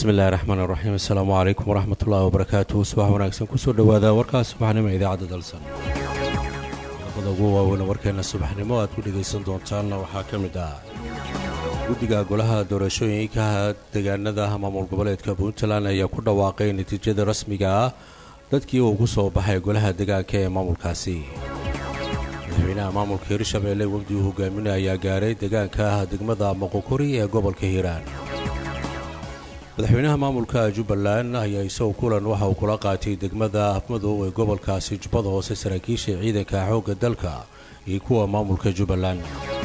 bismillahi raxmaan raxiim assalaamu calaykum waraxmat ullaahi wabarakaatuhu subax wanaagsan kusoo dhowaada warkaa subaxnimo idaacadda dalsan qodobada ugu waaweyn warkeena subaxnimo aad ku dhegaysan doontaanna waxaa ka mid ah guddiga golaha doorashooyinka deegaanada maamul goboleedka puntland ayaa ku dhawaaqay natiijada rasmiga ah dadkii uu ku soo baxay golaha deegaanka ee maamulkaasi madaxweynaha maamulka hirshabeelle wafdi uu hogaaminay ayaa gaaray deegaanka ah degmada moqokori ee gobolka hiiraan madaxweynaha maamulka jubbaland ayaa isagoo kulan waxa uu kula qaatay degmada afmadow ee gobolkaasi jubbada hoose saraakiisha ciidanka xoogga dalka iyo kuwa maamulka jubbaland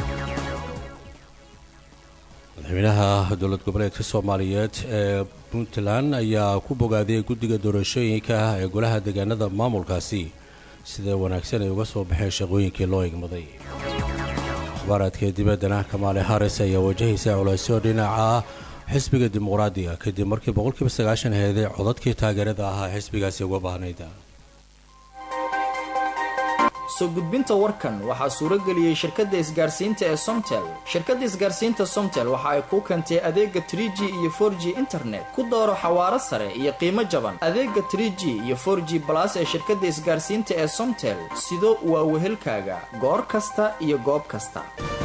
madaxweynaha dowlad goboleedka soomaaliyeed ee puntland ayaa ku bogaadiyay guddiga doorashooyinka ah ee golaha deegaanada maamulkaasi sida wanaagsan ay uga soo baxeen shaqooyinkii loo igmaday akhbaaraadka dibaddana kamaale haris ayaa wajahaysa culaysyo dhinaca xisbiga dimuqraadiga kadib markii boqolkiiba sagaashan heeday codadkii taageerada ahaa xisbigaasi uga baahnayd soo gudbinta warkan waxaa suuro geliyey shirkadda isgaarsiinta ee somtel shirkadda isgaarsiinta somtel waxa ay kuu keentay adeega trie g iyo for g internet ku dooro xawaaro sare iyo qiimo jaban adeega trie g iyo for g balas ee shirkadda isgaarsiinta ee somtel sido waa wehelkaaga goor kasta iyo goob kasta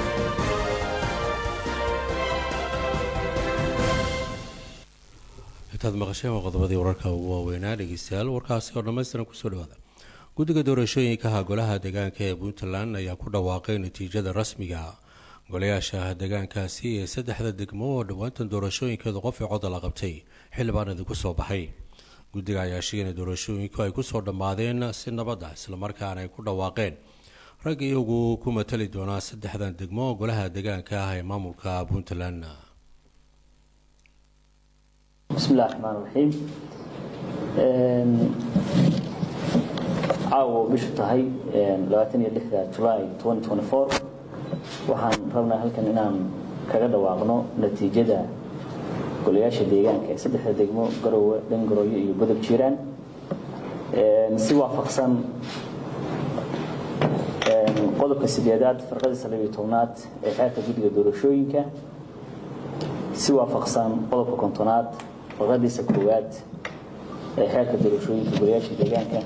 intaad maqasheen waa qodobadii wararka ugu waaweynaa dhegeystayaal warkaasi oo dhammaystiran kusoo dhawaada guddiga doorashooyinkaha golaha deegaanka ee puntland ayaa ku dhawaaqay natiijada rasmiga golayaasha deegaankaasi ee saddexda degmo oo dhowaantan doorashooyinkeedu qof i coda la qabtay xildhibaan idinku soo baxay guddiga ayaa sheegay in doorashooyinku ay kusoo dhammaadeen si nabad ah islamarkaana ay ku dhawaaqeen rag iyagu ku matali doonaa saddexdan degmo golaha deegaanka ah ee maamulka puntland bismillahi raxmaan raxiim caawa bishu tahay labaatan iyo lixda julaay waxaan rabnaa halkan inaan kaga dhawaaqno natiijada golayaasha deegaanka ee saddexda degmo garowe dhangarooyo iyo godob jiiraan si waafaqsan qodobka sideedaad farqadiisa labiyo tobnaad ee xeerka guddiga doorashooyinka si waafaqsan qodobka kontonaad farqadiisa koowaad ee xeerka doorashooyinka golayaasha deegaanka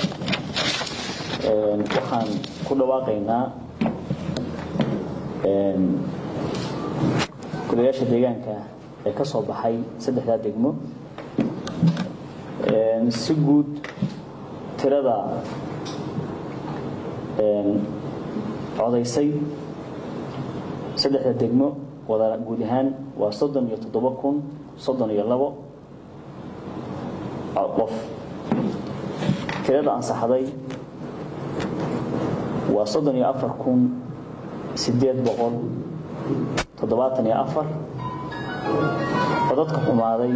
waxaan ku dhawaaqaynaa golayaasha deegaanka ee ka soo baxay saddexdaa degmo si guud tirada codaysay saddexda degmo wada guud ahaan waa soddon iyo toddoba kun soddon iyo labo qof tirada ansaxday waa soddon iyo afar kun sideed boqol toddobaatan iyo afar codadka xumaaday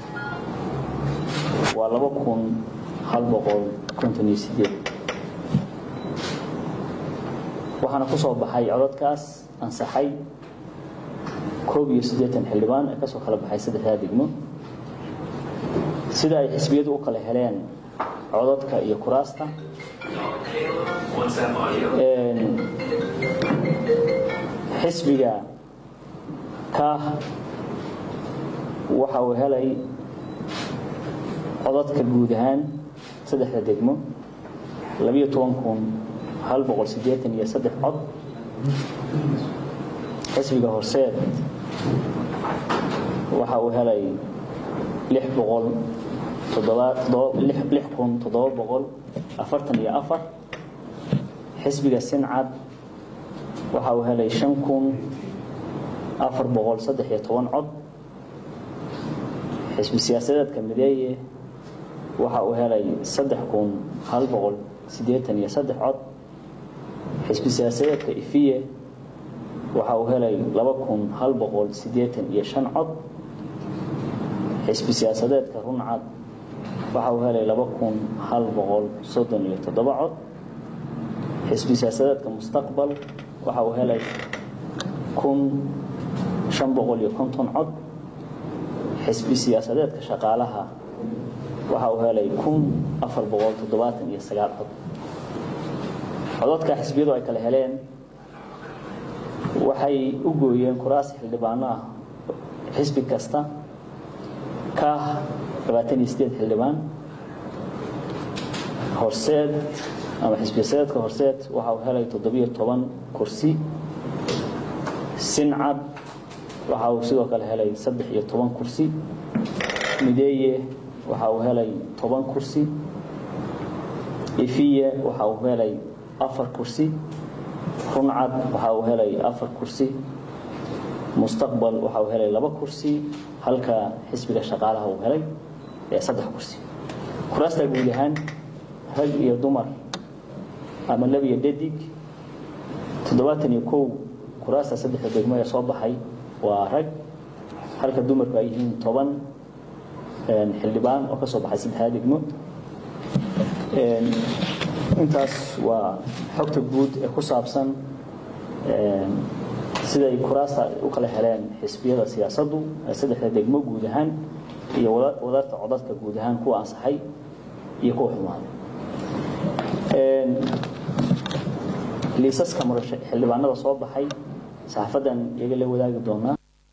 waa laba kun hal boqol konton iyo sideed waxaana ku soo baxay codadkaas ansaxay koob iyo siddeetan xildhibaan ee kasoo kala baxay saddexdaa degmo sida ay xisbiyadu u kala heleen codadka iyo kuraasta xisbiga kaah waxa uu helay codadka guud ahaan saddexda degmo labiyo toban kun hal boqol siddeetan iyo saddex cod xisbiga horseed waxa uu helay lix boqol lix kun toddoba boqol afartan iyo afar xisbiga sincad waxa uu helay shan kun afar boqol saddex iyo toban cod xisbi siyaasadeedka mideeye waxa uu helay saddex kun hal boqol siddeetan iyo saddex cod xisbi siyaasadeedka ifiye waxa uu helay laba kun hal boqol siddeetan iyo shan cod xisbi siyaasadeedka runcad waxa uu helay laba kun hal boqol soddon iyo toddoba cod xisbi siyaasadeedka mustaqbal waxa uu helay kun shan boqol iyo konton cod xisbi siyaasadeedka shaqaalaha waxa uu helay kun afar boqol toddobaatan iyo sagaal cod codadka xisbiyadu ay kala heleen waxay u gooyeen kuraas xildhibaano ah xisbi kasta kaah labaatan iyo sideed xildhibaan horseed ama xisbiyasadeedka horseed waxa uu helay toddobiyo toban kursi sincad waxa uu sidoo kale helay saddex iyo toban kursi mideeye waxa uu helay toban kursi ifiye waxa uu helay afar kursi runcad waxa uu helay afar kursi mustaqbal waxa uu helay laba kursi halka xisbiga shaqaalaha uu helay saddex kursi kuraasta guud ahaan rag iyo dumar ama lab iyo dhadig toddobaatan iyo kow kuraasta saddexda degmo ee soo baxay waa rag halka dumarku ay yihiin toban xildhibaan oo ka soo baxay saddexda degmo intaas waa xogta guud ee ku saabsan siday kuraasta u kala heleen xisbiyada siyaasaddu ee saddexda degmo guud ahaan iyo wadarta codadka guud ahaan kuwa ansaxay iyo kuwa xumaaday liisaska xildhibaanada soo baxay saxafadan iyaga la wadaagi doonaa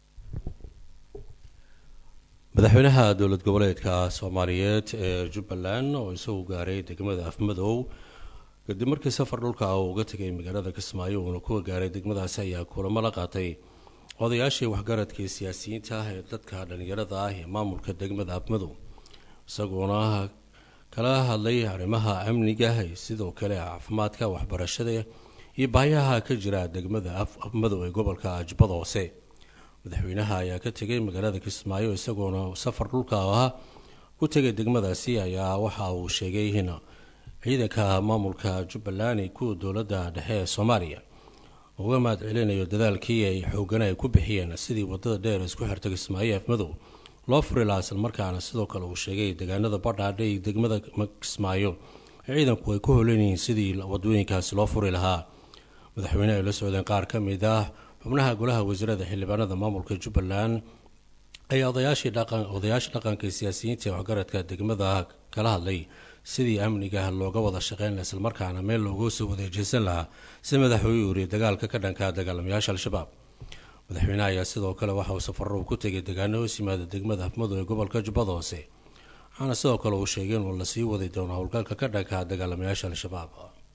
madaxweynaha dowlad goboleedka soomaaliyeed ee jubbaland oo isagu gaaray degmada afmadow kadib markii safar dhulka uu uga tegay magaalada kismaayo uuna kuwa gaaray degmadaasi ayaa kulamo la qaatay odayaashii waxgaradkii siyaasiyiinta ah ee dadka dhallinyarada ah ee maamulka degmada afmadow isagoona kala hadlay arrimaha amniga sidoo kale caafimaadka waxbarashada iyo baayaha ka jira degmada afmadow ee gobolka jubbada hoose madaxweynaha ayaa ka tegay magaalada kismaayo isagoona safar dhulka ah ku tegay degmadaasi ayaa waxa uu sheegay in ciidanka maamulka jubbaland iyo kuwa dowladda dhexe ee soomaaliya uga mahad celinayo dadaalkii ay xoogan ay ku bixiyeen sidii wadada dheer isku xirta kismaayo afmadow loo furi lahaa islamarkaana sidoo kale uu sheegay deegaanada badhaadhe iyo degmada kismaayo ciidanku ay ku holanyihiin sidii wadooyinkaasi loo furi lahaa madaxweyne ay la socdeen qaar ka mid ah xubnaha golaha wasiirada xildhibaanada maamulka jubbaland ayaa odayaashii odayaasha dhaqanka siyaasiyiinta ee waxgaradka degmada kala hadlay sidii amniga looga wada shaqeyn laha islamarkaana meel looga soo wadeejeysan lahaa si madaxweyne uri dagaalka ka dhanka dagaalamayaasha al-shabaab madaxweyneha ayaa sidoo kale waxa uu safaro ku tegay deegaano hoos yimaada degmada afmadow ee gobolka jubbada hoose waxaana sidoo kale uu sheegay inuu lasii wadi doono howlgalka ka dhanka dagaalamayaasha al-shabaab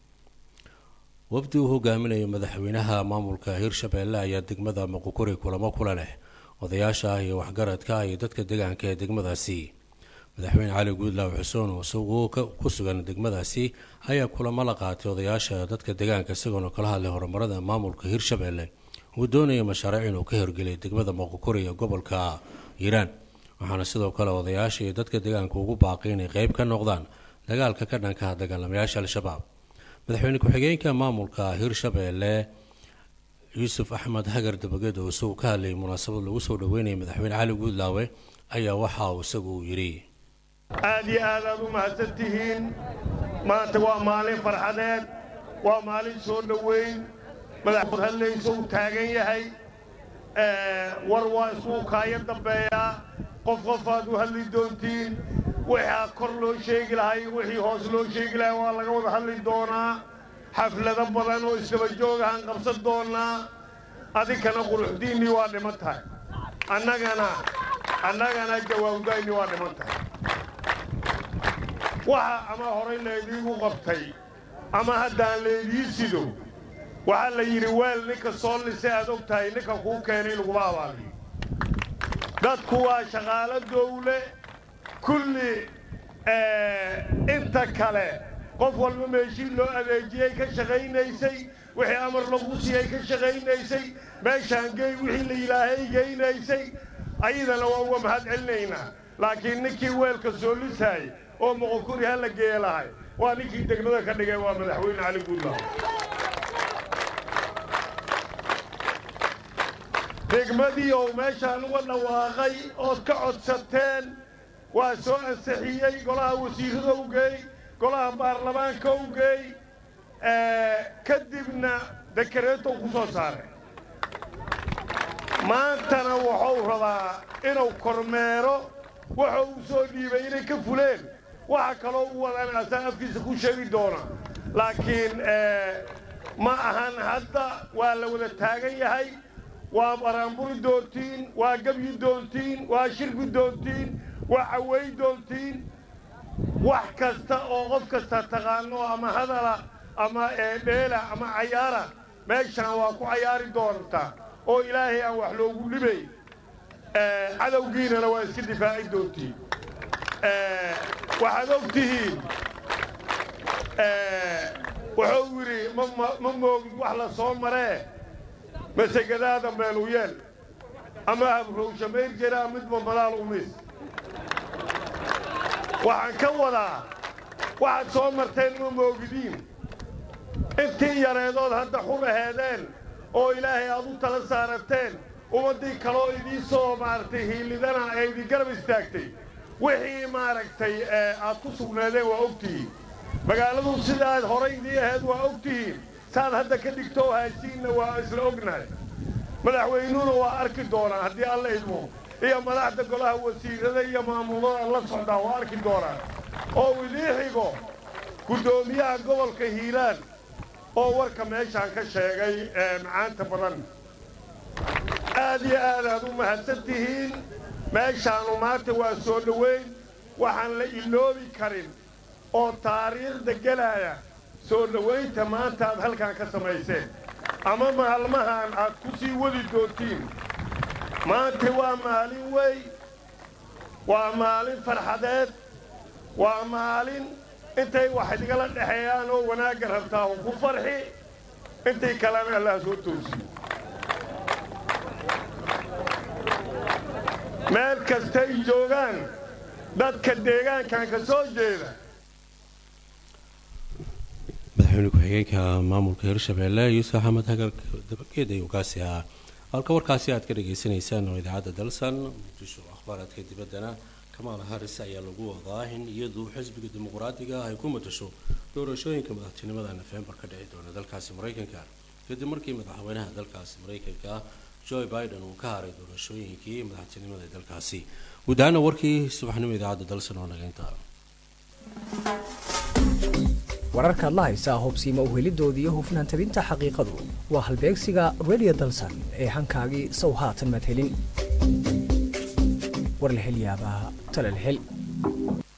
wafdi uu hogaaminayo madaxweynaha maamulka hirshabeelle ayaa degmada muqukuri kulamo kula leh odayaasha iyo waxgaradka iyo dadka deegaanka ee degmadaasi madaxweyne cali guudlaaw xuseen oo isagu ku sugan degmadaasi ayaa kulamo la qaatay odayaasha dadka deegaanka isagoona kala hadlay horumarada maamulka hirshabeelle uu doonaya mashaariic inuu ka hirgeliyay degmada muqukuri ee gobolka hiiraan waxaana sidoo kale odayaasha iyo dadka deegaanka ugu baaqay inay qeyb ka noqdaan dagaalka ka dhanka dagaalamayaasha al-shabaab madaxweyne ku-xigeenka maamulka hirshabeelle yuusuf axmed hagar dabageed oo isagu ka hadlayay munaasabad lagu soo dhaweynayay madaxweyne cali guudlaawe ayaa waxa uu isagu yidhi aad iyo aad aad u mahadsan tihiin maanta waa maalin farxadeed waa maalin soo dhoweyn madaxood hadlaysa uu taagan yahay war waa isuu kaaya dambeeyaa qof qofaad u hadli doontiin waxaa kor loo sheegi lahay wixii hoos loo sheegi lahay waa laga wada hadli doonaa xaflado badan oo isdaba joog ahaan qabsan doonnaa adinkana quruxdiinnii waa dhiman tahay annagana annagana jawaabdaynnii waa dhiman tahay waxa ama horay laydiigu qabtay ama haddaan laydii sido waxaa la yidhi weel ninka soo lisay aad og tahay ninka kuu keenay laguma abaaliyo dadku waa shaqaalo dawle kulli inta kale qof walba meeshii loo adeejiyey ka shaqaynaysay wixii amar lagu siiyey ka shaqaynaysay meeshaan gey wixii la yidhaahay geynaysay ayadana waa uga mahad celinaynaa laakiin ninkii weelka soo lisaayay oo moqokuri ha la geeye lahay waa ninkii degmada ka dhigay waa madaxweyne cali guudlaaw degmadii ou meeshaan uga dhawaaqay ood ka codsateen waa soo ansixiyey golaha wasiirrada u geey golaha baarlamaanka u geey kadibna dekareetou ku soo saaray maantana wuxuu rabaa inuu kormeero waxa uu soo dhiibay inay ka fuleen waxa kaloo u wadaan asaa afkiisa ku sheegi doona laakiin ma ahan hadda waa la wada taagan yahay waa baraanburi doontiin waa gebyi doontiin waa shirki doontiin waa caway doontiin wax kasta oo qof kasta taqaano ama hadala ama dheela ama cayaara meeshaan waa ku cayaari doontaa oo ilaahay aan wax loogu dhibay cadowgiinana waa iska difaaci doontiin waxaad og tihiin wuxuu yidhi ma moogid wax la soo maree masegadaada meelu yeel ama habrowsha mayr jiraa midba madaal umis waxaan ka wadaa waxaad soo marteen ma moogidiin intii yareedood hadda xur aheedeen oo ilaahay aad u tala saarateen ummaddii kaloo idiin soo maaragtay hiilidana ee idin garab istaagtay wixii maaragtay aad ku sugnaadeen waa ogtihiin magaaladu sidaad horay idii ahayd waa ogtihiin saad hadda ka dhigtoo haysiinna waa isla ognahay madaxweynuhuna waa arki doonaa haddii alla idmo iyo madaxda golaha wasiirada iyo maamulada la socdaa waa arki doonaa oo idii xigo guddoomiyaha gobolka hiiraan oo warka meeshaan ka sheegay macaanta badan aad iyo aad aad u mahadsan tihiin meeshaannu maanta waa soo dhoweyn waxaan la iloobi karin oo taariikhda gelaya soo dhowaynta maanta aad halkan ka samayseen ama maalmahan aad ku sii wadi doontiin maanta waa maalin wey waa maalin farxadeed waa maalin intay wax idgala dhexeeyaan oo wanaagga rabtaa u ku farxi intay kalena allah soo toosiyo meel kastay joogaan dadka deegaankan ka soo jeeda madaxweyne ku-xigeenka maamulka hirshabeelle yuusuf axmed hagar dabageed ayuu kaasi ahaa halka warkaasi aad ka dhagaysanaysaan oo idaacadda dalsan muqdisho akhbaaraadka dibaddana kamaal haris ayaa lagu wadaa in iyadu xisbiga dimuqraadiga ah ay ku matasho doorashooyinka madaxtinimada nofembar ka dhici doona dalkaasi maraykanka kadib markii madaxweynaha dalkaasi maraykanka joe biden uu ka haray doorashooyinkii madaxtinimada ee dalkaasi guud ahaana warkii subaxnimo idaacadda dalsan oo nageynta wararkaad la haysaa hubsiima uhelidoodii iyo hufnaan tabinta xaqiiqadu waa halbeegsiga redio dalsan ee hankaagii sow haatan maad helin war la hel yaabaa tale la hel